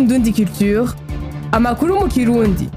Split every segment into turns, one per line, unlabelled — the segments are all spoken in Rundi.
Indundi Culture amakuru mu kirundi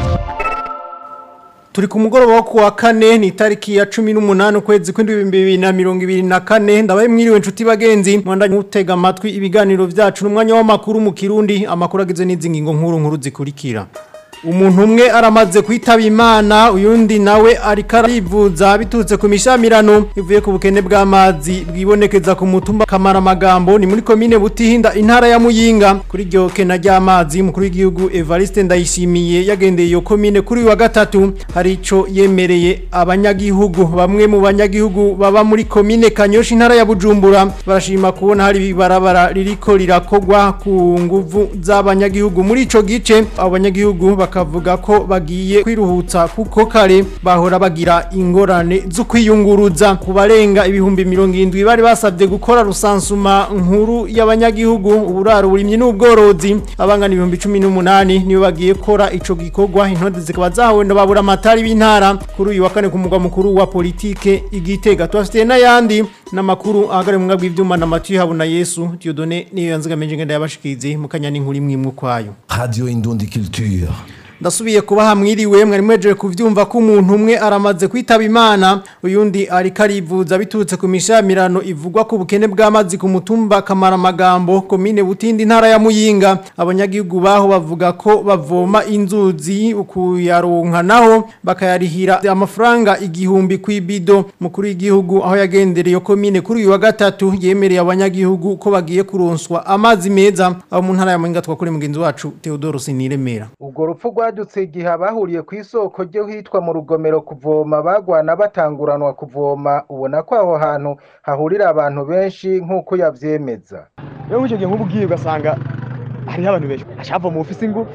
Turi ku mugoroba wo kuwa kane ni itariki ya 18 ukwezi kw'indwi bibiri na mirongo ibiri na kane ndabaye mwiriwe inshuti bagenzi mwandanye mutega amatwi ibiganiro vyacu n'umwanya w'amakuru mu Kirundi amakuru agizwe n'izi ngingo nkuru nkuru zikurikira Umuntu umwe aramaze kwitaba Imana uyundi nawe ariko arivuza biturutse ku mishamirano ivuye ku bukene bw'amazi bwibonekeza ku mutumba kamara amagambo ni muri komine Butihinda intara ya Muyinga kuri ryo kena ry'amazi mukuru w'igihugu Evariste Ndayishimiye yagendeye iyo komine kuri uyu wa gatatu hari ico yemereye abanyagihugu bamwe mu banyagihugu baba muri komine Kanyoshi intara ya Bujumbura barashima kubona hari ibarabara ririko rirakogwa ku nguvu z'abanyagihugu muri ico gice abo banyagihugu bakavuga ko bagiye kwiruhutsa kuko kare bahora bagira ingorane zo kwiyunguruza ku barenga ibihumbi mirongo irindwi bari basabye gukora rusansuma nkuru y'abanyagihugu uburaro burimye n'ubworozi abangana ibihumbi cumi n'umunani niyo bagiye kora ico gikorwa intode zikaba zahawe babura amatari b'intara kuri uyu wa kane ku mugwa mukuru wa politike igitega tubafitiye n'ayandi n'amakuru ahagare mu mwabwi w'ivyuma na Mathieu Habuna Yesu Dieudonné niyo yanzigamenje ngenda yabashikize mukanya n'inkuru imwe imwe kwayo
Radio Indundi Culture.
ndasubiye kubaha mwiriwe mwari mwejeje kuvyumva ko umuntu umwe aramaze kwitaba imana uyundi ariko arivuza biturutse ku mishamirano ivugwa ku bukene bw'amazi ku mutumba kamara amagambo komine butindi intara ya muyinga abanyagihugu baho bavuga ko bavoma inzuzi ukuyaronka naho bakayarihira amafaranga igihumbi kw'ibido mukuru w'igihugu aho yagendereye iyo komine kuri uyu wa gatatu yemereye abanyagihugu ko bagiye kuronswa amazi meza aho mu ntara ya muyinga twakuri mugenzi wacu Theodore Siniremera
ubwo rupfu rwadutse igihe abahuriye ku isoko ryo hitwa mu rugomero kuvoma bagwana batanguranwa kuvoma ubona ko aho hantu hahurira abantu benshi nk'uko yavyemeza
rero icyo gihe nk'ubu ugiye ugasanga hariho abantu benshi ashava mu ofisi ingufu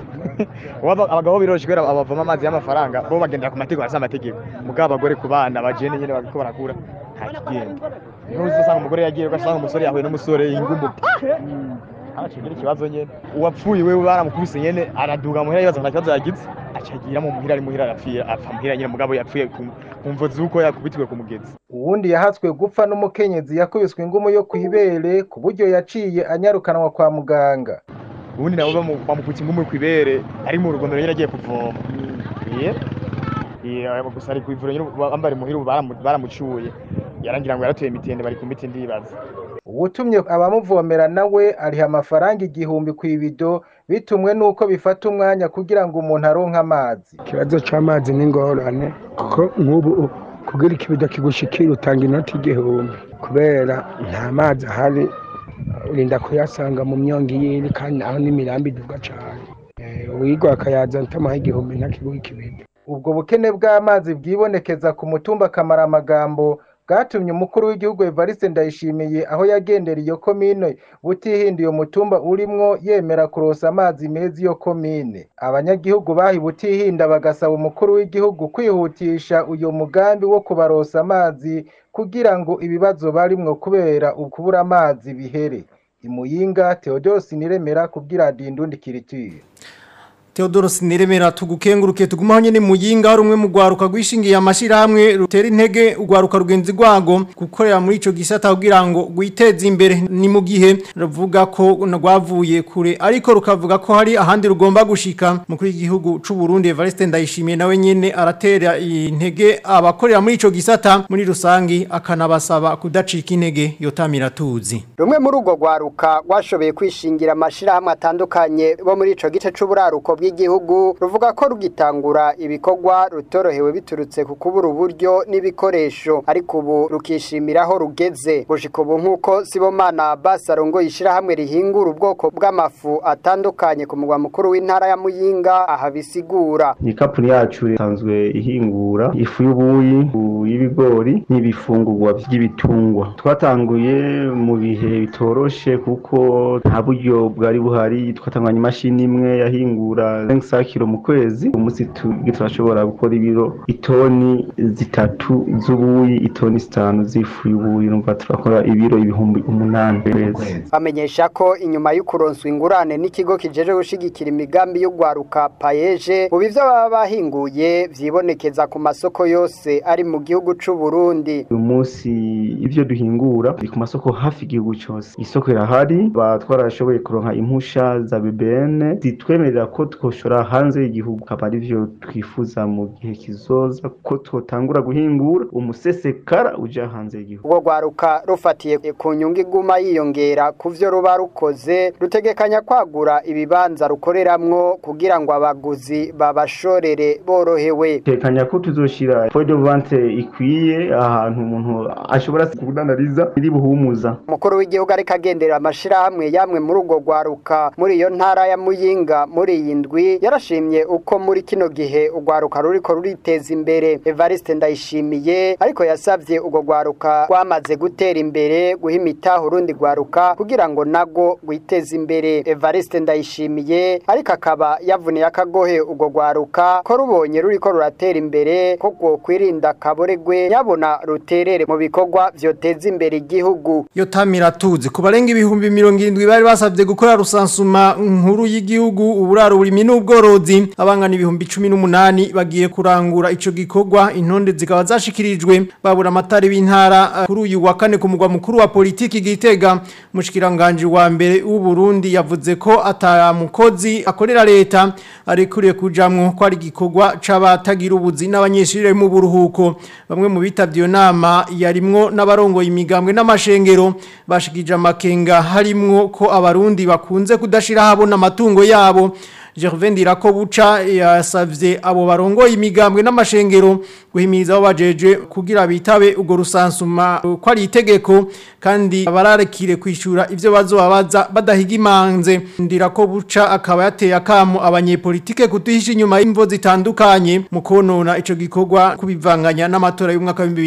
abagabo biroroshye kubera abavoma amazi y'amafaranga bo bagendera ku mategeko arasa amategeko mugabo abagore ku bana bajene nyene bariko barakura nta kigenda niho uzasanga umugore yagiye ugasanga umusore yahuye n'umusore ingumu arakigira ikibazo nyene uwapfuye wewe baramukubise nyene araduga muhira yibaza nta kibazo yagize acagira mu muhira ari muhira arapfira apfa muhira nyene mugabo yapfuye ku mvo z'uko yakubitiwe ku mugezi
uwundi yahatswe gupfa n'umukenyezi yakubiswe ingumu yo kw'ibere ku buryo yaciye anyarukanwa kwa muganga
ubundi nabo bamukutse ingumu kw'ibere ari mu rugomero nyene agiye kuvoma gusa ari kw'ivuro nyene bambari muhira baramucuye yarangira ngo yaratuye mitende bari ku miti ndibaza
uwutumye abamuvomera nawe ariha amafaranga igihumbi ku ibido bitumwe n'uko bifata umwanya kugira ngo umuntu aronke amazi
ikibazo c'amazi ni ingorane kuko nk'ubu kugira ikibido kigushikira utanga inoti igihumbi kubera nta mazi ahari urinda kuyasanga mu myongo yiri kandi naho n'imirambi iduga cane uwigwa akayaza ntamuha igihumbi ntakiguha ikibido
ubwo bukene bw'amazi bwibonekeza ku mutumba kamara amagambo bwatumye umukuru w'igihugu Evariste Ndayishimiye aho yagendera iyo komine butihinda iyo mutumba urimwo yemera kurosa amazi meza iyo komine abanyagihugu bahi butihinda bagasaba umukuru w'igihugu kwihutisha uyo mugambi wo kubarosa amazi kugira ngo ibibazo barimwo kubera ukubura amazi bihere imuyinga Theodose Niremera kubwira Dindundi Kiritire
Theodoro Siniremera tugukenguruke tugumaho nyene muyinga hari umwe mu gwaruka gwishingiye amashirahamwe rutera intege ugwaruka rugenzi rwago gukorera muri ico gisata kugira ngo gwiteze imbere ni mu gihe ruvuga ko rwavuye kure ariko rukavuga ko hari ahandi rugomba gushika mukuru w'igihugu c'u Burundi Evariste Ndayishimiye nawe nyene aratera intege abakorera muri ico gisata muri rusangi akanabasaba kudacika intege yotamira tuzi
rumwe muri urwo gwaruka rwashoboye kwishingira amashirahamwe atandukanye bo muri ico gice c'uburaruko bw'igihugu ruvuga ko rugitangura ibikorwa rutorohewe biturutse ku kubura uburyo n'ibikoresho ariko ubu rukishimira aho rugeze gushika ubu nk'uko Sibomana Basarongo yishirahamwe rihingura ubwoko bw'amafu atandukanye ku mugwa mukuru w'intara ya Muyinga aha bisigura
iyi kapuni yacu isanzwe ihingura ifu y'ubuyi y'ibigori n'ibifungurwa by'ibitungwa twatanguye mu bihe bitoroshe kuko nta buryo bwari buhari twatanganya imashini imwe yahingura 5 kilo mu kwezi umunsi turashobora gukora ibiro itoni zitatu z'ubuyi itoni zitanu z'ifu y'ubuyi numva turakora ibiro ibihumbi umunani kwezi
bamenyesha ko inyuma y'ukuronswa ingurane n'ikigo kijeje gushigikira imigambi y'ugwaruka payeje ubu ivyo baba bahinguye vyibonekeza ku masoko yose ari mu gihugu c'u Burundi
uyu munsi ivyo duhingura biri ku masoko hafi igihugu cyose isoko irahari batwarashoboye kuronka impusha za BBN zitwemerera ko twoshora hanze y'igihugu akaba arivyo twifuza mu gihe kizoza ko twotangura guhingura umusesekara uja hanze y'igihugu
ubwo gwaruka rufatiye ku nyungu iguma yiyongera ku vyo ruba rukoze rutegekanya kwagura ibibanza rukoreramwo kugira ngo abaguzi babashorere borohewe
tekanya ko tuzoshira point de vente ikwiye ahantu umuntu ashobora kudandariza iri buhumuza
umukuru w'igihugu ariko agendera amashirahamwe yamwe muri ubwo gwaruka muri iyo ntara ya muyinga muri iyi ndwi yarashimye uko muri kino gihe ugwaruka ruriko ruriteza imbere evariste ndayishimiye ariko yasavye ubwo gwaruka rwamaze gutera imbere guha imitaho urundi gwaruka kugira ngo nago rwiteze imbere evariste ndayishimiye ariko akaba yavuniye akagohe ubwo gwaruka ko rubonye ruriko ruratera imbere ko rwokwirinda akaboregwe yabona ruterere mu bikorwa vyoteza imbere igihugu
yo tamira tuzi ku barenga ibihumbi mirongo irindwi bari basabye gukora rusansuma nkuru y'igihugu uburaro burimi n'ubworozi abangana ibihumbi cumi n'umunani bagiye kurangura ico gikorwa intonde zikaba zashikirijwe babura amatari b'intara kuri uyu wa kane ku mugwa mukuru wa politiki gitega mushikiranganje wa mbere w'u Burundi yavuze ko atamukozi akorera leta arekuriye kujamwo ko ari gikorwa c'abatagira ubuzi n'abanyeshuri mu buruhuko bamwe mu bitavye iyo nama yarimwo n'abarongoye imigambwe n'amashengero bashikije amakenga harimwo ko abarundi bakunze kudashira habona amatungo yabo Gervais Ndirako buca yasavye abo barongoye imigambwe n'amashengero guhimiriza abo bajeje kugira bitabe ugo rusansuma ko ari itegeko kandi bararekire kwishura ivyo bazobabaza badahiga imanze Ndirako buca akaba yateye akamo abanyepolitike kutuhisha inyuma y'imvo zitandukanye mu konona ico gikorwa kubivanganya n'amatora y'umwaka wa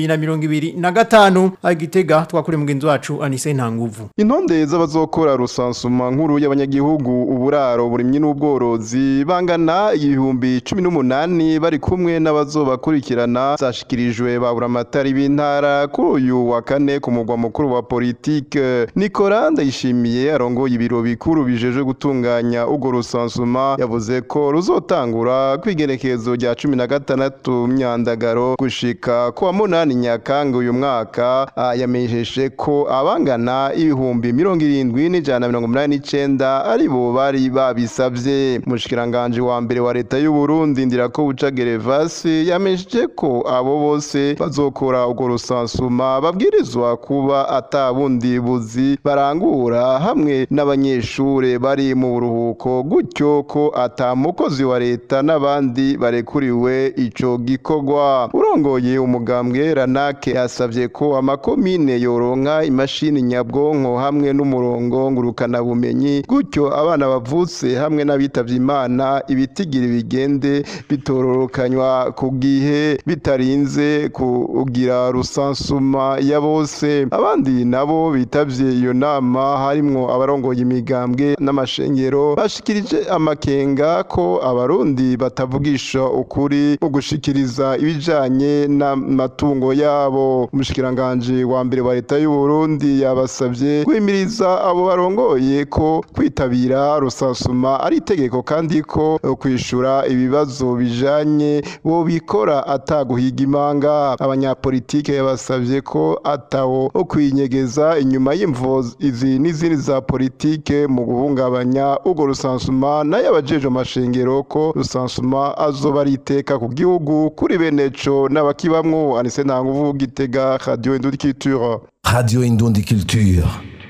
2025 agitega twakure mugenzi wacu Anise Ntanguvu
Intonde z'abazokora rusansuma nkuru y'abanyagihugu uburaro burimye n'ubworo abayobozi bangana ibihumbi cumi n'umunani bari kumwe n'abazobakurikirana zashikirijwe babura amatari b'intara kuri uyu wa kane ku mugwa mukuru wa politike Nicolas Ndayishimiye arongoye ibiro bikuru bijeje gutunganya ubwo rusansuma yavuze ko ruzotangura kwigerekezo rya cumi na gatandatu myandagaro gushika ku wa munani nyakanga uyu mwaka yamenyesheje ko abangana ibihumbi mirongo irindwi n'ijana na mirongo umunani n'icenda ari bo bari babisavye mushikiranganje wa mbere wa leta y'u Burundi ndirako buca Gervasi yamesheje ko abo bose bazokora ugo rusansuma babwirizwa kuba atabundi buzi barangura hamwe n'abanyeshure bari mu buruhuko gutyo ko atamukozi wa leta n'abandi barekuriwe ico gikorwa urongoye umugambwe Ranake yasavye ko amakomine yoronka imashini nyabwonko hamwe n'umurongo ngurukana bumenyi gutyo abana bavutse hamwe n'abitavye imana ibitigiri bigende bitororokanywa ku gihe bitarinze kugira rusansuma ya bose abandi nabo bitavye iyo nama harimwo abarongoye imigambwe n'amashengero bashikirije amakenga ko abarundi batavugisha ukuri mu gushikiriza ibijanye n'amatungo yabo umushikiranganje wa mbere wa leta y'u Burundi yabasavye kwimiriza abo barongoye ko kwitabira rusansuma ari itegeko kandi ko kwishura ibibazo bijanye bo bikora ataguhiga imanga abanyapolitike yabasavye ko atawo kwinyegeza inyuma y'imvo izi n'izindi za politike mu guhungabanya ubwo rusansuma nayo abajeje amashengero ko rusansuma azoba ari iteka ku gihugu kuri beneco n'abakibamwo anise ntanguvu gitega radio indudikituro
Radio Indundi Culture.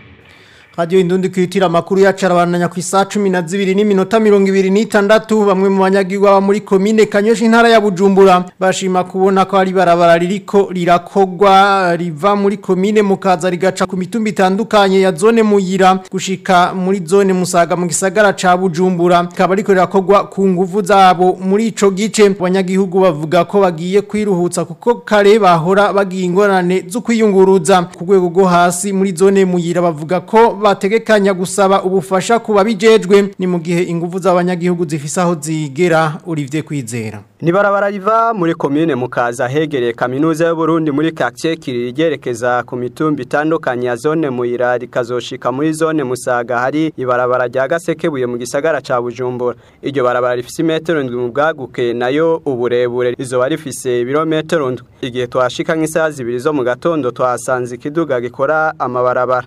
Radio Indundi kwitira makuru yacarabandanya ku isa 12 n'iminota 26 bamwe mu banyagirwa muri commune Kanyosha intara ya Bujumbura bashima kubona ko ari barabara ririko rirakogwa riva muri commune mukaza rigaca ku mitumba itandukanye ya zone muyira gushika muri zone musaga mu gisagara ca Bujumbura kaba ariko rirakogwa ku nguvu zabo muri ico gice abanyagihugu bavuga ko bagiye kwiruhutsa kuko kare bahora bagiye ingorane zo kwiyunguruza ku rwego rwo hasi muri zone muyira bavuga ko bategekanya gusaba ubufasha ku babijejwe ni mu gihe ingufu z'abanyagihugu zifise aho zigera Olivier Kwizera
Ni barabara riva muri komine mukaza hegereye kaminuza y'u Burundi muri quartier Kiriri ryerekeza ku mitumba itandukanye ya zone Muyira rikazoshika muri zone Musaga hari ibarabara rya Gasekebuye mu gisagara ca Bujumbura. Iryo barabara rifise imetero ndwi mu bwaguke nayo uburebure rizoba rifise ibirometero ndwi. Igihe twashika nk'isaha zibiri zo mu gatondo twasanze ikiduga gikora amabarabara.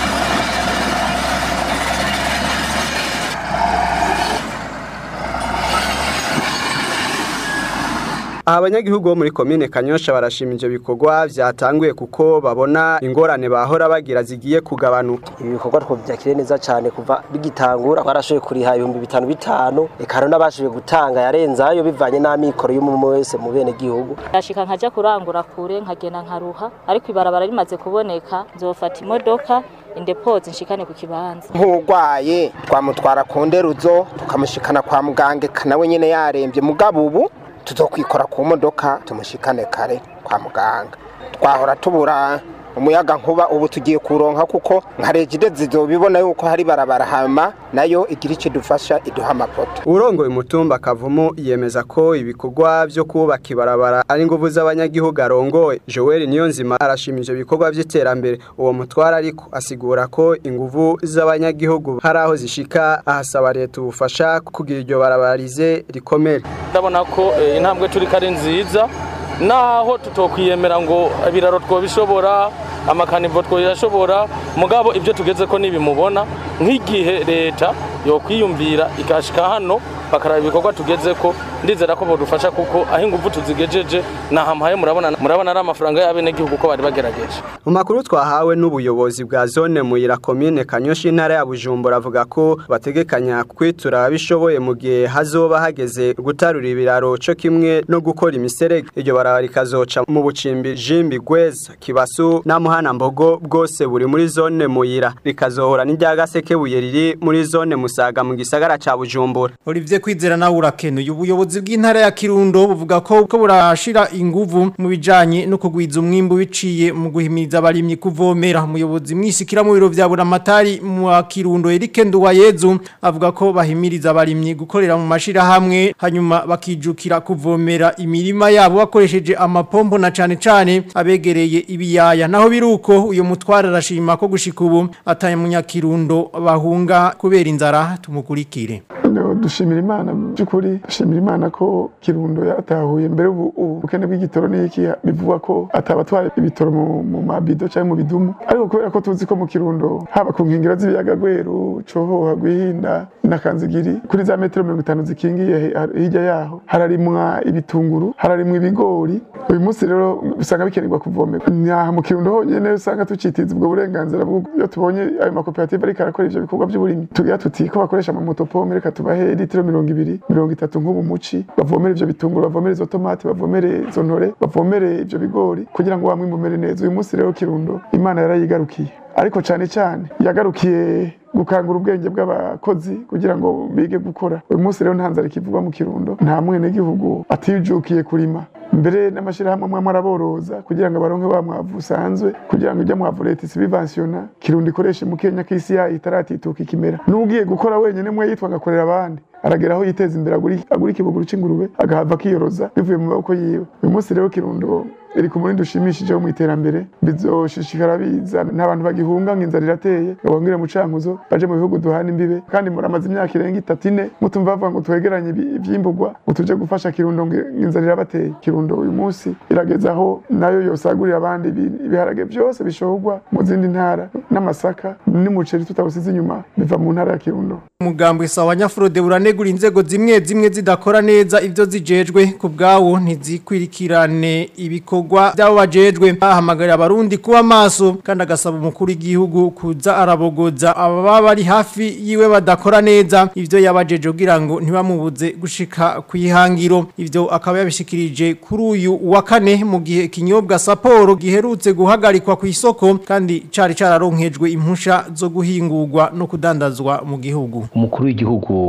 Aha abanyagihugu bo muri komine Kanyosha barashima ivyo bikorwa vyatanguye kuko babona ingorane bahora bagira zigiye kugabanuka.
ibi bikorwa twovyakire neza cyane kuva bigitangura twarashoboye kuriha ibihumbi bitanu bitanu eka hari n'abashoboye gutanga yarenzayo bivanye n'amikoro y'umwe wese mu bene gihugu
ndashika nkaja kurangura kure nkagenda nkaruha ariko ibarabara rimaze kuboneka nzofata imodoka indepoze nshikane ku kibanza
nk'urwaye twamutwara ku nderuzo tukamushikana kwa muganga eka nawe nyene yarembye mugabo ubu tuzokwikora ku modoka tumushikane kare kwa muganga twahora tubura umuyaga nkuba ubu tugiye kuronka kuko nka regide zizobibona yuko hari barabara hama nayo igira icyo idufasha iduha amapoto
Urongoye umutumba kavumu yemeza ko ibikorwa vyo kubaka ibarabara ari nguvu z'abanyagihugu arongoye. Joel Niyonzima arashima ivyo bikorwa vy'iterambere. Uwo mutwara ariko asigura ko inguvu z'abanyagihugu hari aho zishika ahasaba leta ubufasha kugira iryo barabarize rikomere.
ndabona ko eh, intambwe turi kari nziza naho tutokwiyemera ngo ibiraro twobishobora amakanivo twoyashobora mugabo ibyo tugeze ko nibimubona nk'igihe leta yokwiyumvira ikashika hano bakaraba ibikorwa tugeze ko ndizera ko bodufasha kuko aho ingufu tuzigejeje nahamuhaye murabona murabona ari amafaranga y'abenegihugu ko bari bagerageje
Mu makuru twahawe n'ubuyobozi bwa zone Muyira komine Kanyoshi intara ya Bujumbura avuga ko bategekanya kwitura abishoboye mu gihe hazoba hageze gutarura ibiraro cyo kimwe no gukora imiserege iryo barabara rikazoca mu bucimbi Jimbi Gweza Kibasu na Muhana Mbogo bwose buri muri zone Muyira rikazohora n'irya Gasekebuye riri muri zone Musaga mu gisagara ca Bujumbura
Olivier Kwizera nawe urakenuye ubuyobozi bw'intara ya Kirundo buvuga ko ko burashira inguvu mu bijanye no kugwiza umwimbu biciye mu guhimiriza abarimyi kuvomera umuyobozi mwishikira mu biro vya buramatari mu Kirundo Eric Nduwayezu avuga ko bahimiriza abarimyi gukorera mu mashira hamwe hanyuma bakijukira kuvomera imirima yabo bakoresheje amapompo na cane cane abegereye ibiyaya naho biruko uyo mutwara arashima ko gushika ubu ataye mu Nyakirundo bahunga kubera inzara tumukurikire
No, dushimira imana by'ukuri dushimira imana ko kirundo yatahuye mbere ubu ubukene bw'igitoro n'iki bivugwa ko atabatwara ibitoro mu, mu mabido cyangwa mu bidumu ariko kubera ko tuzi ko mu kirundo haba ku nkengero z'ibiyaga gweru cohoha gwihinda na kanzigiri kuri za metero mirongo itanu zikingiye he- hirya yaho hararimwa ibitunguru hararimwa ibigori uyu munsi rero usanga bikenerwa kuvomerwa nyaha mu kirundo honyene usanga tucitiza ubwo burenganzira bwo iyo tubonye ayo makoperative ariko arakora ivyo bikorwa by'uburimyi tugira tuti ko bakoresha amamotopome reka tubahe litiro mirongo ibiri mirongo itatu nk'ubu muci bavomere ivyo bitunguru bavomere izo tomati bavomere izo ntore bavomere ivyo bigori kugira ngo wamwe mumere neza uyu munsi rero kirundo imana yarayigarukiye ariko cyane cyane yagarukiye gukangura ubwenge bw'abakozi kugira ngo bige gukora uyu munsi rero nta nzara ikivugwa mu kirundo nta mwenegihugu atijukiye kurima mbere n'amashyirahamwe amwe amwe araboroza kugira ngo abaronke wa mwavu usanzwe kugira ngo ijya mwavu leta isibivansiyona kirundo ikoreshe mu kenya k'isi yayo itaratituka ikimera n'ugiye gukora wenyine mwe yitwa agakorera abandi aragera aho yiteza imbere agura- agura ikibuguru c'ingurube agahava akiyoroza bivuye mu maboko yiwe uyu munsi rero kirundo iri ku murindi ushimishije wo mu iterambere bizoshishikara biza n'abantu bagihunga ngo inzara irateye ngo bongere mu cankuzo baje mu bihugu duhana imbibe kandi muramaze imyaka irenga itatu ine mutumva bavuga ngo twegeranye ibi- ivyimburwa ngo tuje gufasha kirundo ngo inzara irabateye kirundo uyu munsi irageza aho nayo yosagurira abandi ibi- ibiharage byose bishorwa mu zindi ntara n'amasaka n'umuceri tutawusize inyuma biva mu ntara ya kirundo
Umugambwe sawa nyafurode buranegura inzego zimwe zimwe zidakora neza ivyo zijejwe ku bwawo ntizikwirikirane ibikorwa byabo bajejwe ahamagarira abarundi kuba maso kandi agasaba umukuru w'igihugu kuza arabogoza ababa bari hafi yiwe badakora neza ivyo yabajeje kugira ngo ntibamubuze gushika kwihangiro ivyo akaba yabishikirije kuri uyu wa kane mu gihe ikinyobwa Sapporo giherutse guhagarikwa ku isoko kandi cari cararonkejwe impusha zo guhingurwa no kudandazwa mu gihugu
umukuru w'igihugu yaraye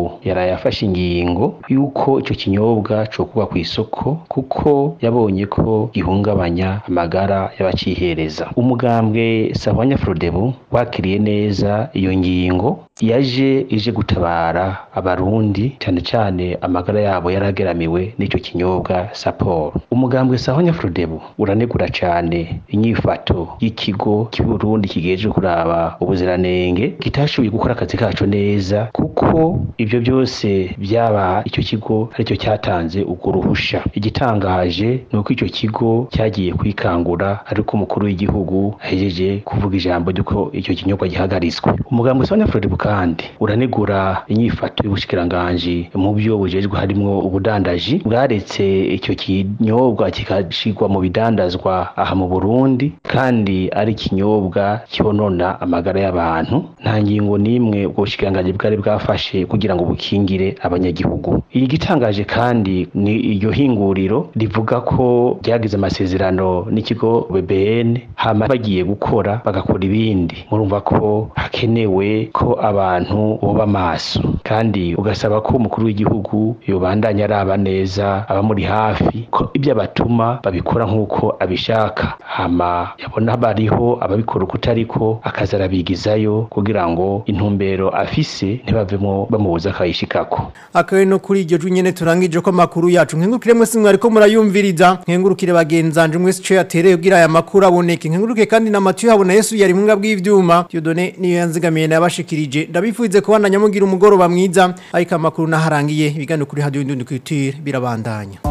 yafashe ingingo y'uko icyo kinyobwa cokugwa ku isoko kuko yabonye ko gihungabanya amagara y'abacihereza umugambwe Sahwanya Frodebu wakiriye neza iyo ngingo yaje ije gutabara abarundi cyane cyane amagara yabo yarageramiwe n'icyo kinyobwa Sapporo umugambwe Sahwanya Frodebu uranegura cyane inyifato y'ikigo cy'Uburundi kigeje kuraba ubuziranenge kitashoboye gukora akazi kaco neza kuko ibyo byose byaba icyo kigo aricyo cyatanze urwo ruhusha igitangaje ni uko icyo kigo cyagiye kwikangura ariko umukuru w'igihugu ahejeje kuvuga ijambo ry'uko icyo kinyobwa gihagaritswe umugambi Sahwanya Frodebu kandi uranegura inyifato y'ubushikiranganji mu byo bujejwe harimwo ubudandaji bwaretse icyo kinyobwa kikashigwa mu bidandazwa aha mu Burundi kandi ari ikinyobwa cyonona amagara y'abantu nta ngingo n'imwe ubwo bushikiranganji bwari bwafashe kugira ngo bukingire abanyagihugu iyi gitangaje kandi ni iryo hinguriro rivuga ko ryagize amasezerano n'ikigo BBN hama bagiye gukora bagakora ibindi murumva ko hakenewe ko abantu boba maso kandi ugasaba ko umukuru w'igihugu yobandanya araba neza abamuri hafi ko ibyo abatuma babikora nk'uko abishaka hama yabona bariho ababikora uko utariko akaza arabigizayo kugira ngo intumbero afise ntibavemo bamubuza akayishikako
akawe no kuri iryo nyene turangije ko makuru yacu nkengurukire mwese mwariko murayumviriza nkengurukire bagenzanje mwese cyo yatereye kugira aya makuru aboneke nkenguruke kandi na Mathieu habona Yesu yari mu bw'ivyuma Dieudonné niyo yanzigamiye nabashikirije ndabifuze kubana nyamugira umugoroba mwiza ariko amakuru naharangiye ibiganiro kuri radio Indundi Culture birabandanya